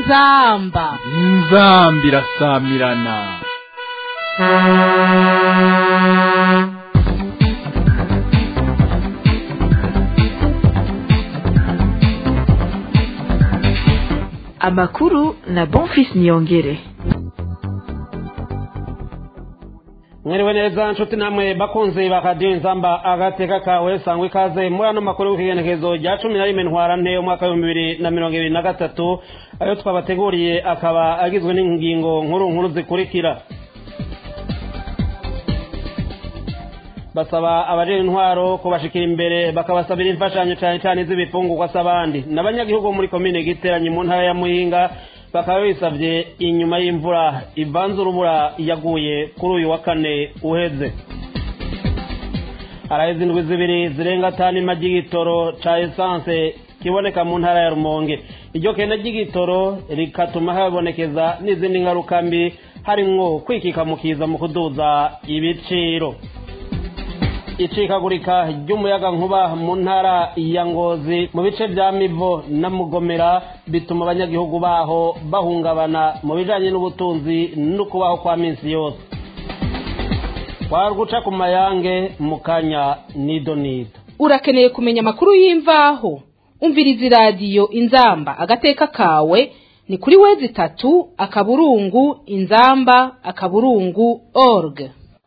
inzamba inzamba irasamirana amakuru na bonfis niyongere mwiriwe neza nshuti namwe bakunzi ba radiyo inzamba agateka kawe sangwa ikaze muri ano makuru y'ikigenekezo rya cumi na rimwe ntwarante umwaka w'ibihumbi bibiri na mirongo ibiri na gatatu ayo twabateguriye akaba agizwe n'ingingo nkuru nkuru zikurikira basaba abajejwe intwaro kubashikira imbere bakabasabira imfashanyo cyane cyane z'ibifungurwa s'abandi n'abanyagihugu bo muri komine giteranye mu ntara ya muhinga bakaba bisabye inyuma y'imvura ivanze urubura yaguye kuri uyu wa kane uheze haraheze indwi zibiri zirenga tani ima ry'igitoro ca esanse kiboneka mu ntara ya rumonge iryo kenda ry'igitoro rikatuma habonekeza n'izindi ngaruka mbi harimwo kwikikamukiza mu kuduza ibiciro icikagurika ry'umuyaga nkuba mu ntara ya ngozi mu bice vya mivo na mugomera bituma abanyagihugu baho bahungabana mu bijanye n'ubutunzi no kubaho kwa minsi yose warguca ku mayange mu kanya nido nido urakeneye kumenya amakuru y'imvaho umviriza iradiyo inzamba agateka kawe ni kuri wezi itatu akaburungu inzamba akaburungu org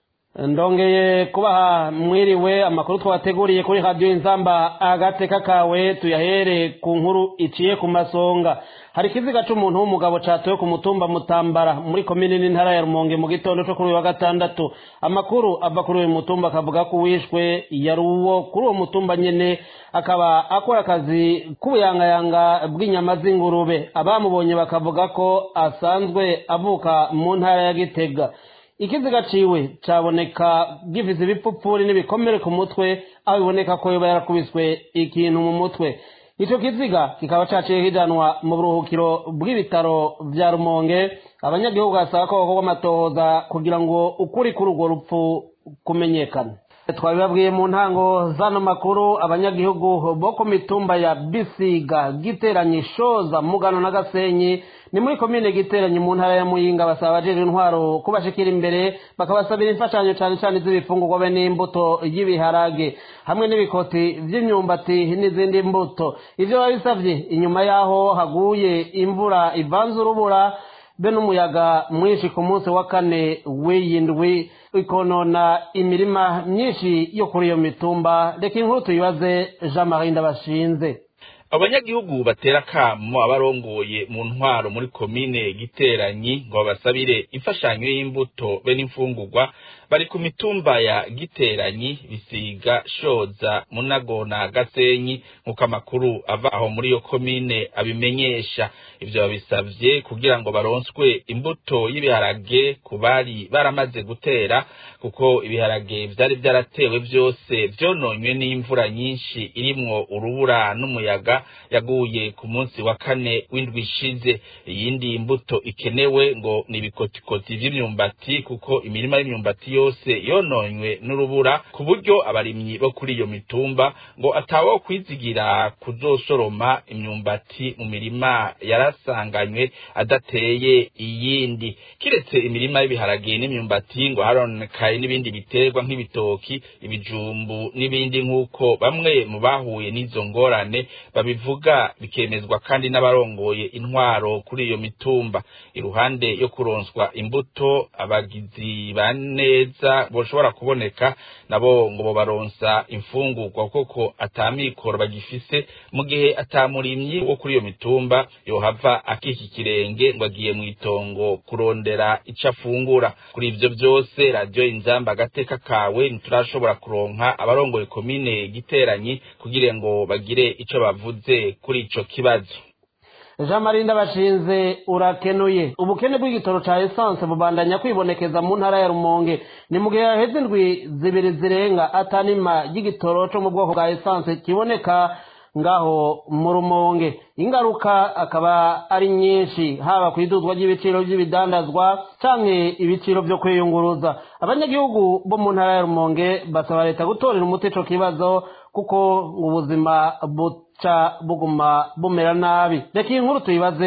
ndongeye kubaha mwiriwe amakuru twabateguriye kuri radiyo inzamba agateka kawe tuyahere ku nkuru iciye ku masonga hari ikiziga c'umuntu w'umugabo catowe ku mutumba mutambara muri komini n'intara ya rumonge mu gitondo co kuri uyu wa gatandatu amakuru ava kuri uyu mutumba akavuga ko uwishwe yari uwo kuri uwo mutumba nyene akaba akora akazi k'ubuyangayanga bw'inyama z'ingurube abamubonye bakavuga ko asanzwe avuka mu ntara ya gitega ikiziga ciwe caboneka gifise ibipfupfuri n'ibikomere ku mutwe aho biboneka ko yoba yarakubiswe ikintu mu mutwe ico kiziga kikaba caciye kijanwa mu buruhukiro bw'ibitaro vya rumonge abanyagihugu basaba ko bakorwa amatohoza kugira ngo ukuri kuri urwo rupfu kumenyekana twabibabwiye mu ntango zano makuru abanyagihugu bo ku mitumba ya bisiga giteranye shoza mugano na gasenyi ni muri komine giteranye mu ntara ya muyinga basaba abajejwe intwaro kubashikira imbere bakabasabira imfashanyo cane cane z'ibifungurwa be n'imbuto y'ibiharage hamwe n'ibikoti vy'imyumbati n'izindi mbuto ivyo babisavye inyuma yaho haguye imvura ivanze urubura be n'umuyaga mwinshi ku munsi wa kane w'iyindwi ikonona imirima myinshi yo kuri iyo mitumba reka inkuru tuyibaze jean marie ndabashinze abanyagihugu batera akamo abarongoye mu ntwaro muri komine giteranyi ngo babasabire imfashanyo y'imbuto be n'imfungurwa bari ku mitumba ya giteranyi bisiga shoza munago na gasenyi nk'uko amakuru ava aho muri iyo komine abimenyesha ivyo babisavye kugira ngo baronswe imbuto y'ibiharage ku bari baramaze gutera kuko ibiharage vyari vyaratewe vyose vyononywe n'imvura nyinshi irimwo urubura n'umuyaga yaguye ku munsi wa kane w'indwi ishize iyindi mbuto ikenewe ngo ni ibikotikoti vy'imyumbati kuko imirima y'imyumbati yose yononywe n'urubura ku buryo abarimyi bo kuri iyo mitumba ngo atawo kwizigira kuzosoroma imyumbati mu mirima yarasanganywe adateye iyindi kiretse imirima y'ibiharage n'imyumbati ngo haronekaye n'ibindi biterwa nk'ibitoki ibijumbu n'ibindi nk'uko bamwe mu bahuye n'izo ngorane babivuga bikemezwa kandi n'abarongoye intwaro kuri iyo mitumba iruhande yo kuronswa imbuto abagizi ba neza boshobora kuboneka nabo ngo bobaronsa imfungurwa kuko atamikoro bagifise mu gihe atamurimyi wo kuri iyo mitumba yohava akika ikirenge ngo agiye mu itongo kurondera ico afungura kuri ivyo vyose radiyo inzamba agateka kawe ntiturashobora kuronka abarongoye komine giteranyi kugira ngo bagire ico bavuze kuri ico kibazo jean marie ndabashinze urakenuye ubukene bw'igitoro ca esanse bubandanya kwibonekeza mu ntara ya rumonge ni mu gihe haheze indwi zibiri zirenga atanima ry'igitoro co mu bwoko bwa esanse kiboneka ngaho mu rumonge ingaruka akaba ari nyinshi haba ku iduzwa ry'ibiciro by'ibidandazwa canke ibiciro vyo kwiyunguruza abanyagihugu bo mu ntara ya rumonge basaba leta gutorera umuti ico kibazo kuko ubuzima buca buguma bumera nabi reka iyi nkuru tuyibaze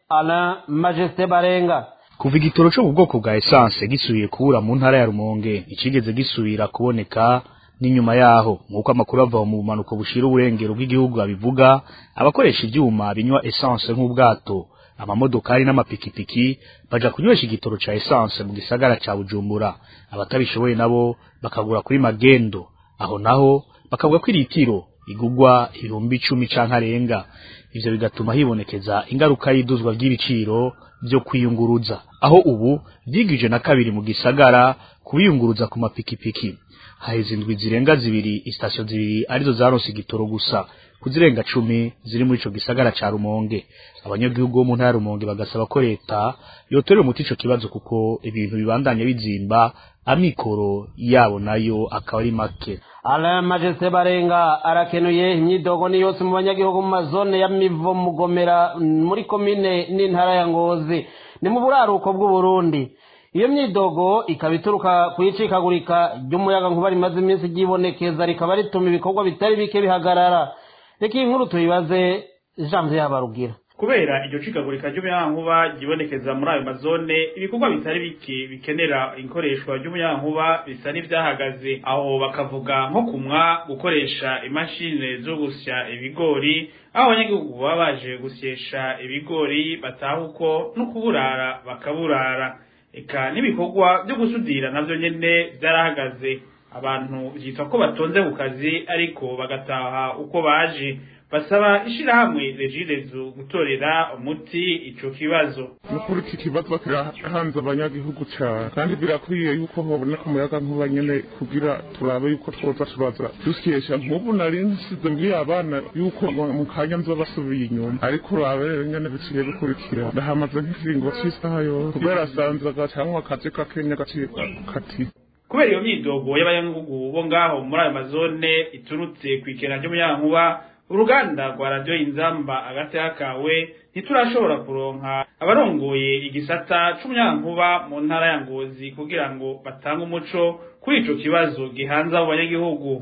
alain majesté barenga kuva igitoro cyo mu bwoko bwa essence gisubiye kubura mu ntara ya rumonge ikigeze gisubira kuboneka n'inyuma yaho nk'uko amakuru ava mu bumanuko bushira uburengero bw'igihugu abivuga abakoresha ibyuma binywa essence nk'ubwato amamodokari n'amapikipiki baja kunywesha igitoro ca essence mu gisagara ca bujumbura abatabishoboye nabo bakagura kuri magendo aho naho bakavuga ko iritiro igugwa ibihumbi icumi canke arenga ivyo bigatuma hibonekeza ingaruka y'iduzwa ry'ibiciro vyo kwiyunguruza aho ubu vyigije na kabiri mu gisagara kubiyunguruza ku mapikipiki haheze indwi zirenga zibiri isitasiyo zibiri arizo zaronse igitoro gusa kuzirenga cumi ziri muri ico gisagara ca Rumonge abanyagihugu bo mu ntara ya Rumonge bagasaba ko leta yotorera umuti ico kibazo kuko ibintu bibandanya bizimba amikoro yabo nayo akaba ari make alain majesté barenga arakenuye imyidogo ni yose mu banyagihugu mu mazone ya mivo mugomera muri komine n'intara ya ngozi ni mu buraruko bw'uburundi iyo myidogo ikaba ituruka ku icikagurika ry'umuyaga nkuba rimaze iminsi ryibonekeza rikaba rituma ibikorwa bitari bike bihagarara reka iyi nkuru tuyibaze janvier yabarugira kubera iryo cikagurika ry'umuyagankuba ryibonekeza muri ayo mazone ibikorwa bitari bike bikenera ikoreshwa ry'umuyagankuba bisa n'ivyahagaze aho bakavuga nko kumwa gukoresha imashini zo gusya ibigori aho abanyagihugu baba baje gusyesha ibigori bataha uko no kuburara bakaburara eka n'ibikorwa byo gusudira navyo nyene vyarahagaze abantu vyitwa ko batonze ku kazi ariko bagataha uko baje basaba ishirahamwe regidezo gutorera umuti ico kibazo nukuri iki kibazo kirahanze abanyagihugu cyane kandi birakwiye yuko haboneka umuyaga nkuba nyene kugira turabe yuko twoza turaza dusyesha nk'ubu nari nsize mbwiye abana yuko mu kanya nzoba basubiye inyuma ariko urabe rero nyene biciye bikurikira ndahamaze nk'ikiringo c'isaha yose kubera asanzaga cyangwa akazi kakenya gaciye kati kubera iyo myidogo y'abanyagihugu bo ngaho muri ayo mazone iturutse kw'ikena ry'umuyagankuba uruganda rwa radiyo inzamba agateka kawe ntiturashobora kuronka abarongoye igisata c'umuyagankuba mu ntara ya ngozi kugira ngo batange umuco kuri ico kibazo gihanze abo banyagihugu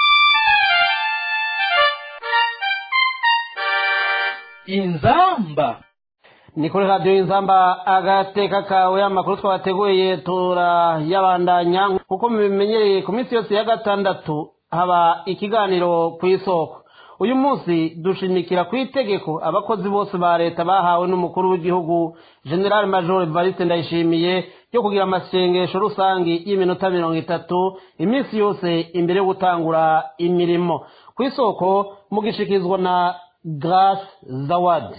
inzamba ni kuri radiyo inzamba agateka kawe amakuru twabateguye turayabandanya kuko mubimenyereye ku minsi yose ya gatandatu haba ikiganiro ku isoko uyu munsi dushimikira ku itegeko abakozi bose ba leta bahawe n'umukuru w'igihugu general major evariste ndayishimiye ryo kugira amasengesho rusange y'iminota mirongo itatu iminsi yose imbere yo gutangura imirimo ku isoko mugishikirizwa na grace zawadi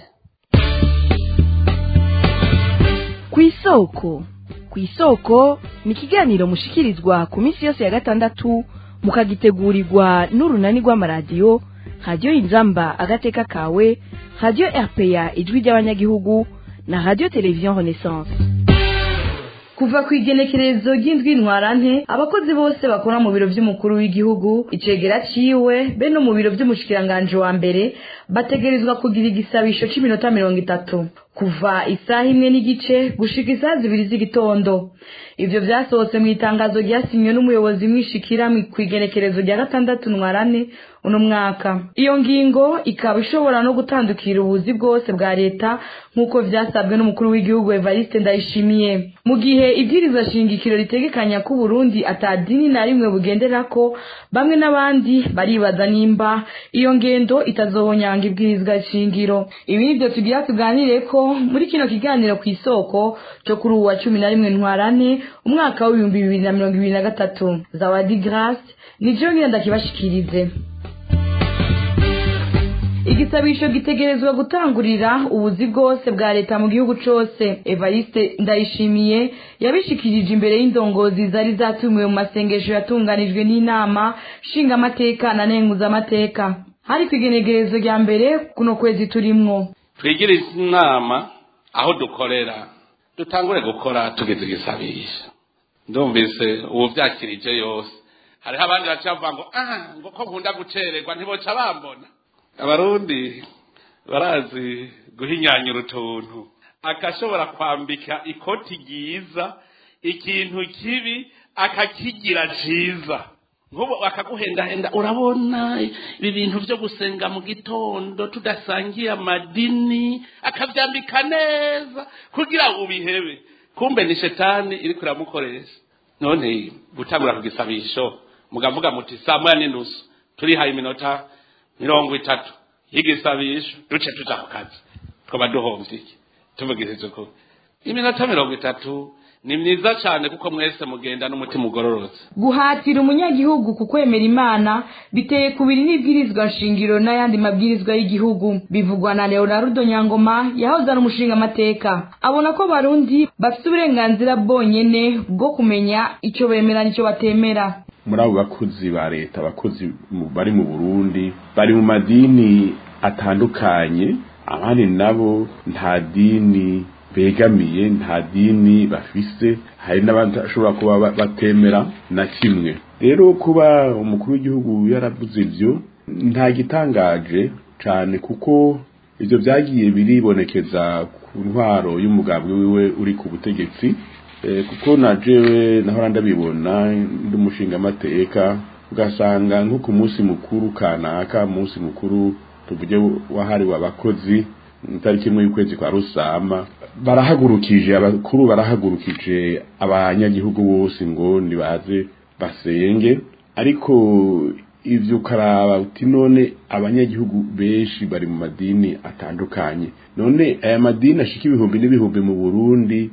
ku isoko ku isoko ni ikiganiro mushikirizwa ku minsi yose ya gatandatu mukagitegurirwa n'urunani rw'amaradiyo radiyo inzamba agateka kawe radiyo rpa ijwi ry'abanyagihugu na radiyo televiziyo renaissance kuva ku igenekerezo ry'indwi ntwarante abakozi bose bakora mu biro by'umukuru w'igihugu icegera ciwe be no mu biro by'umushikiranganji wa mbere bategerezwa kugira igisabisho c'iminota mirongo itatu kuva isaha imwe n'igice gushika isaha zibiri z'igitondo ivyo vyasohotse mu itangazo ryasinywe n'umuyobozi mwishikira ku igenekerezo rya gatandatu ntwarane uno mwaka iyo ngingo ikaba ishobora no gutandukira ubuzi bwose bwa leta nk'uko vyasabwe n'umukuru w'igihugu evariste ndayishimiye mu gihe ibwiriza shingikiro ritegekanya ko uburundi atadini na rimwe bugenderako bamwe n'abandi baribaza nimba iyo ngendo itazohonyanga ibwirizwa shingiro ibi nivyo tugira tuganireko muri kino kiganiro ku isoko cyo kuri uwa cumi na rimwe ntwarane umwaka w'ibihumbi bibiri na mirongo ibiri na gatatu zawadi grace nijo ngenda ndakibashikirize igisabisho gitegerezwa gutangurira ubuzi bwose bwa leta mu gihugu cose evariste ndayishimiye yabishikirije imbere y'indongozi zari zatumiwe mu masengesho yatunganijwe n'inama nshingamateka na nenguzamateka hari ku igenegerezo rya mbere kuno kwezi turimwo twigire inama aho dukorera dutangure gukora tugize igisabisho ndumvise ubu byakirije yose hariho abandi baca bavuga ngo ah ngo ko nkunda gucererwa ntiboca bambona abarundi barazi guhinyanyura utuntu akashobora kwambika ikoti ryiza ikintu kibi akakigira ciza nk'ubu bakaguhendahenda urabona ibi bintu byo gusenga mu gitondo tudasangiye amadini akabyambika neza kugira ngo ubihebe kumbe ni shetani iri kuramukoresha none gutangura ku gisabisho mugavuga muti saa moya n'inusu turihaye iminota mirongo itatu y'igisabisho duce tuja ku kazi twaba duhomvye iki tuvugishije ukuri iminota mirongo itatu ni myiza cyane kuko mwese mugenda n'umutima ugororotse guhatira umunyagihugu ku kwemera imana biteye kubiri n'ibwirizwa nshingiro n'ayandi mabwirizwa y'igihugu bivugwa na leonardo nyangoma yahoze ari umushingamateka abona ko barundi bafite uburenganzira bwonyene bwo kumenya icyo bemera n'icyo batemera muri abo bakozi ba leta abakozi mu- bari mu burundi bari mu madini atandukanye abandi nabo nta dini begamiye nta dini bafise hari n'abashobora kuba ba- batemera na kimwe rero kuba umukuru w'igihugu yaravuze ibyo nta gitangaje cyane kuko ibyo byagiye biribonekeza ku ntwaro y'umugambwe wiwe uri ku butegetsi Eh, kuko na jewe nahora ndabibona ndi umushingamateka ugasanga nko ku munsi mukuru kanaka munsi mukuru tuvuge wahariwe abakozi itariki imwe y'ukwezi kwa rusama barahagurukije abakuru barahagurukije abanyagihugu bose ngo nibaze basenge ariko ivyo ukaraba uti none abanyagihugu benshi bari mu madini atandukanye none aya madini ashika ibihumbi n'ibihumbi mu burundi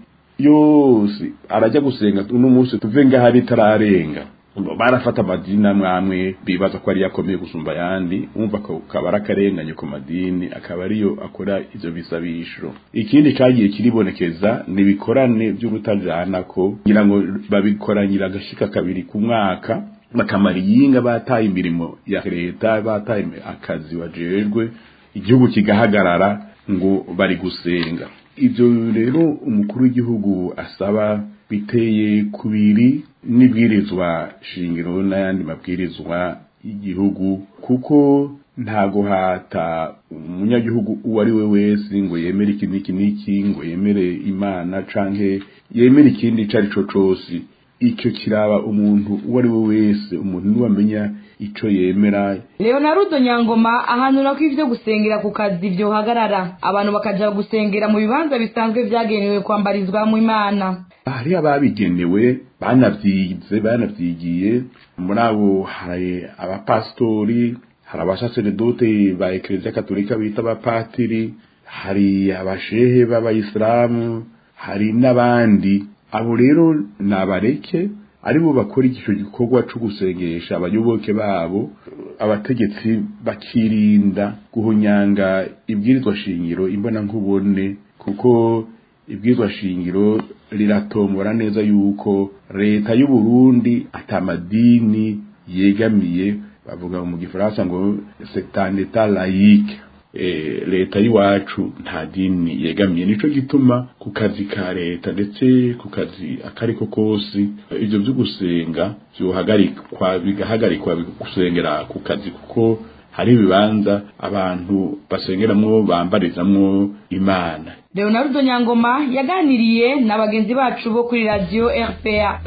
yose arajya gusenga uno munsi tuve ngaho ritararenga barafata amadini amwe amwe bibaza ko ari yakomeye gusumba ayandi umva ko kaba ari akarenganye ku madini akaba ariyo akora ivyo bisabisho ikindi cagiye kiribonekeza ni ibikorane vy'urutajana ko kugira ngo babikoranyira agashika kabiri ku mwaka bakamara iyinga bataye imirimo ya leta bataye akazi bajejwe igihugu kigahagarara ngo bari gusenga ibyo rero umukuru w'igihugu asaba biteye kubiri n'ibwirizwa shingiro n'ayandi mabwirizwa y'igihugu kuko nta guhata umunyagihugu uwo ari we wese ngo yemere iki n'iki n'iki ngo yemere imana canke yemere ikindi ico ari co cose icyo kiraba umuntu uwo ari we wese umuntu niwe amenya ico yemera leonardo nyangoma ahanura ko ivyo gusengera ku kazi vyohagarara abantu bakaja gusengera mu bibanza bisanzwe vyagenewe kwambarizwamwo imana hari ababigenewe banavyize banavyigiye muri abo hari abapasitori hari abasaseredote ba ekleziya katolika bita abapatiri hari abashehe b'abayisilamu hari n'abandi abo rero nabareke aribo bakora igico gikorwa co gusengesha abayoboke babo abategetsi bakirinda guhunyanga ibwirizwa shingiro imbona nkubone kuko ibwirizwa shingiro riratombora neza yuko leta y'u Burundi atamadini yegamiye bavuga mu gifaransa ngo c'est un état laïque eh, leta y'iwacu nta dini yegamiye nico gituma ku kazi ka leta ndetse ku kazi akariko kose ivyo vyo gusenga vyohagarikwa bigahagarikwa gusengera ku kazi kuko hari ibibanza abantu basengeramwo bambarizamwo imana leonardo nyangoma yaganiriye na bagenzi bacu bo kuri radiyo rpa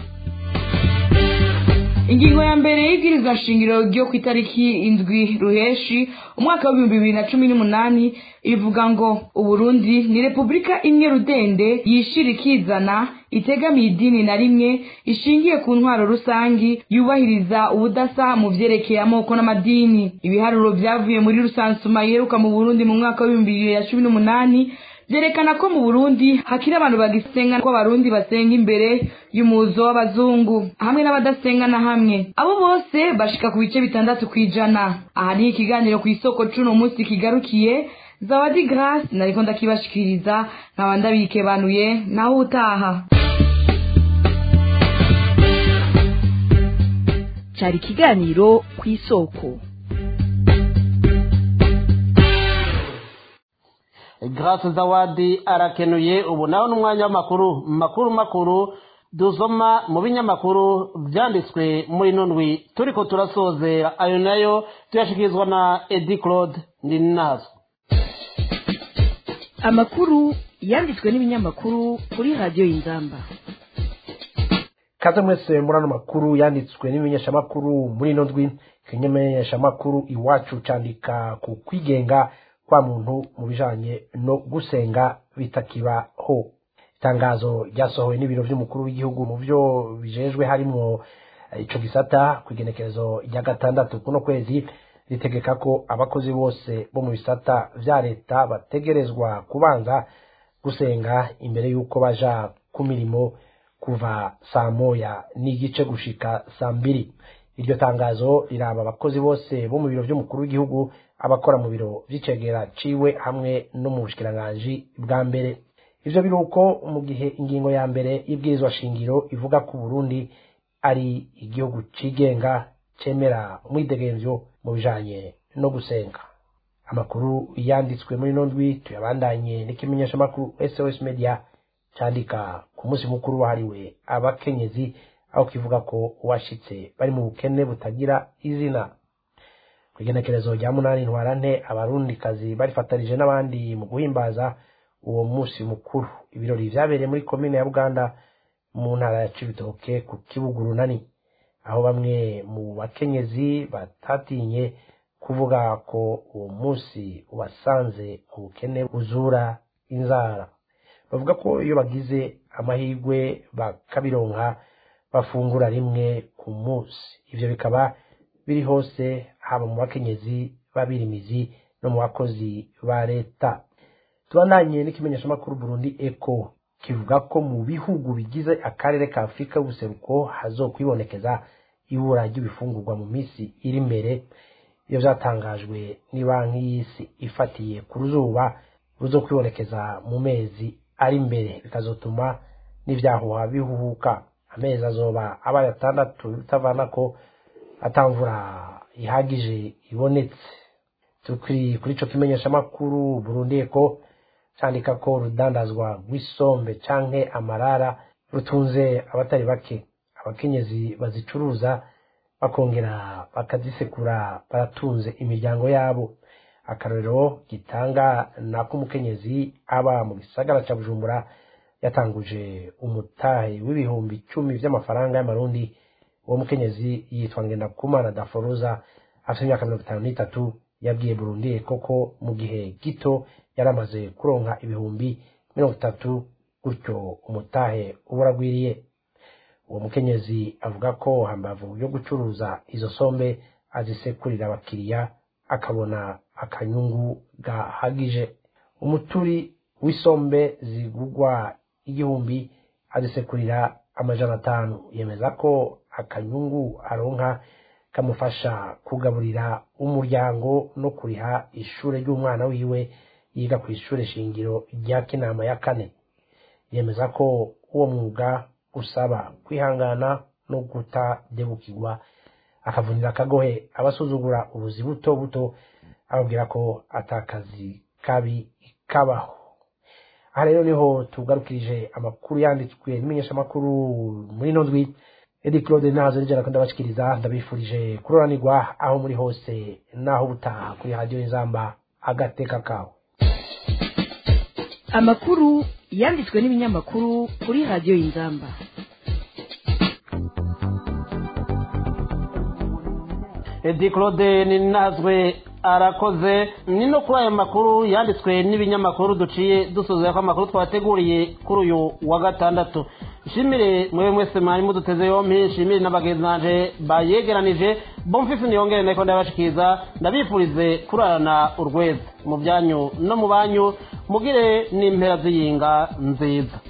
ingingo ya mbere y'ibwirizwa nshingiro ryo ku itariki indwi ruheshi umwaka w'ibihumbi bibiri na cumi n'umunani ivuga ngo uburundi ni repubulika imwe rudende yishira ikizana itegamiye idini na rimwe ishingiye ku ntwaro rusangi yubahiriza ubudasa mu vyerekeye amoko n'amadini ibiharuro vyavuye muri rusansuma yeruka mu burundi mu mwaka w'ibihumbi bibiri na cumi n'umunani vyerekana ko mu burundi hakiri abantu bagisenga ko abarundi basenga imbere y'umuzo w'abazungu hamwe n'abadasenga na hamwe abo bose bashika ku bice bitandatu kw'ijana aha ni ikiganiro ku isoko c'uno munsi kigarukiye zawadi grace nariko ndakibashikiriza nkaba ndabikebanuye naho utaha cyari ikiganiro ku isoko Grace Zawadi arakenuye ubu nawe n'umwanya w'amakuru makuru makuru dusoma mu binyamakuru byanditswe muri nundwi turiko turasozera ayo nayo tuyashikirizwa na Edi Claude Ndinazo amakuru yanditswe n'ibinyamakuru kuri radiyo y'inzamba kaze mwese muri ano makuru yanditswe n'ibimenyeshamakuru muri ino ndwi ikimenyeshamakuru iwacu candika ku kwigenga kwa muntu mu bijanye no gusenga bitakibaho itangazo ryasohowe n'ibiro vy'umukuru w'igihugu mu vyo bijejwe harimwo ico gisata ku igenekerezo rya gatandatu kuno kwezi ritegeka ko abakozi bose bo mu bisata vya leta bategerezwa kubanza gusenga imbere y'uko baja ku mirimo kuva saa moya n'igice gushika saa mbiri iryo tangazo riraba abakozi bose bo mu biro vy'umukuru w'igihugu abakora mu biro vy'icegera ciwe hamwe no mu bushikiranganji bwa mbere ivyo biruko mu gihe ingingo ya mbere y'ibwirizwa shingiro ivuga ko Burundi ari igihugu cigenga cemera umwidegemvyo mu bijanye no gusenga amakuru yanditswe muri ino ndwi tuyabandanye n'ikimenyeshamakuru SOS Media candika ku munsi mukuru wahariwe abakenyezi aho kivuga ko washitse bari mu bukene butagira izina ku igenekerezo rya munani ntwarante abarundikazi barifatanije n'abandi mu guhimbaza uwo munsi mukuru ibirori vyabereye muri komine ya buganda mu ntara ya cibitoke ku kibuga urunani aho bamwe mu bakenyezi batatinye kuvuga ko uwo munsi ubasanze mu bukene buzura inzara bavuga ko iyo bagize amahirwe bakabironka bafungura rimwe ku munsi ivyo bikaba biri hose haba mu bakenyezi b'abirimizi no mu bakozi ba leta tubandanye n'ikimenyeshamakuru burundi eko kivuga ko mu bihugu bigize akarere ka afurika y'ubuseruko hazokwibonekeza ibura ry'ibifungurwa mu minsi iri imbere iyo vyatangajwe banki y'isi ifatiye ku ruzuba ruzokwibonekeza mu mezi ari imbere bikazotuma n'ivyahuha bihuhuka amezi azoba abaye atandatu bitavana ko atamvura ihagije ibonetse tukiri kuri ico kimenyeshamakuru burundi eko candika ko urudandazwa rw'isombe canke amarara rutunze abatari bake abakenyezi bazicuruza bakongera bakazisekura baratunze imiryango yabo akarorero gitanga nako umukenyezi aba mu gisagara ca bujumbura yatanguje umutahe w'ibihumbi icumi vy'amafaranga y'amarundi uwo mukenyezi yitwa ngendakumana daforoza afite imyaka mirongo itanu n'itatu yabwiye burundi koko mu gihe gito yaramaze kuronka ibihumbi mirongo itatu gutyo umutahe uba uragwiriye uwo mukenyezi avuga ko hambavu yo gucuruza izo sombe azisekurira abakiriya akabona akanyungu gahagije umuturi w'isombe zigugwa igihumbi azisekurira amajana atanu yemeza ko akanyungu aronka kamufasha kugaburira umuryango no kuriha ishure ry'umwana wiwe yiga ku ishure shingiro rya kinama ya kane yemeza ko uwo mwuga usaba kwihangana no kutadebukirwa akavunira akagohe abasuzugura ubuzi buto buto ababwira ko atakazi kabi kabaho aha rero niho tugarukirije amakuru yanditswe n'imenyeshamakuru muri ino ndwi edi claude nazo nijana ko ndabashikiriza ndabifurije kuroranirwa aho muri hose naho ubutaha kuri radiyo inzamba agateka kawe amakuru yanditswe n'ibinyamakuru kuri radiyo y'inzamba edi claude ninazwe arakoze ni no kuri ayo makuru yanditswe n'ibinyamakuru duciye dusoza ko amakuru twateguriye kuri uyu wa gatandatu nshimire mwewe mwese mwari muduteze yompi nshimire n'abagenzi banje bayegeranije bomfisi niyongere nako ndabashikiriza ndabifurize kurarana urweza mu byanyu no mu banyu mugire n'impera z'iyinga nziza